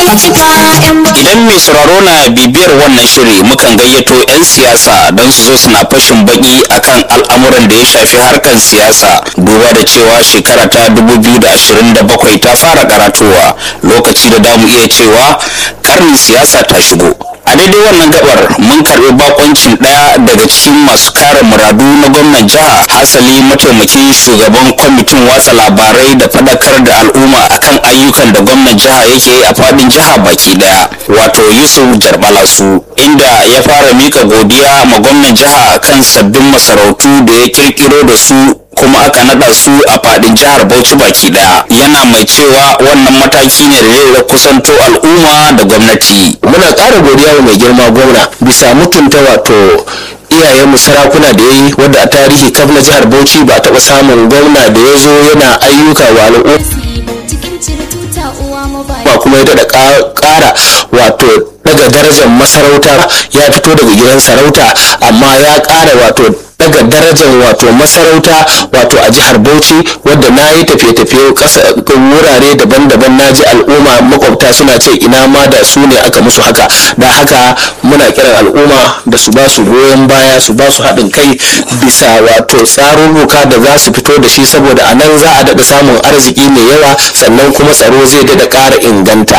Idan mai sauraro na bibiyar wannan shiri mukan gayyato 'yan siyasa don su zo suna fashin baki akan al'amuran da ya shafi harkar siyasa duba da cewa shekara ta 2027 ta fara karatowa lokaci da damu iya cewa karnin siyasa ta shigo. a daidai wannan gabar mun karbi bakoncin daya daga cikin masu kare muradu na gwamnan jiha hasali mataimakin shugaban kwamitin watsa labarai da fadakar da al'umma akan ayyukan da gwamnan jiha yake yi a fadin jiha baki daya wato yusuf jarbalasu inda ya fara mika godiya ma gwamnan jiha kan sabbin masarautu da ya kirkiro da su kuma aka nada su a fadin jihar Bauchi baki daya yana mai cewa wannan mataki ne da zai kusanto al'umma da gwamnati muna ƙara godiya wa mai girma gwamna bisa mutunta wato iyayenmu sarakuna da ya yi wadda a tarihi kaf na jihar bauchi ba a taɓa samun gwamna da ya zo yana ayyuka wa al'umma ba kuma ya daɗa ƙara wato daga darajar masarauta ya fito daga gidan sarauta amma ya ƙara wato daga darajar wato masarauta wato a jihar bauchi wadda na yi tafiye-tafiye wurare daban-daban na ji al'umma makwabta suna ce ina ma da su ne aka musu haka da haka muna kiran al'umma da su ba su goyon baya su ba su haɗin kai bisa wato tsarurruka da za su fito da shi saboda a nan za a daɗa samun arziki mai yawa sannan kuma tsaro zai daɗa ƙara inganta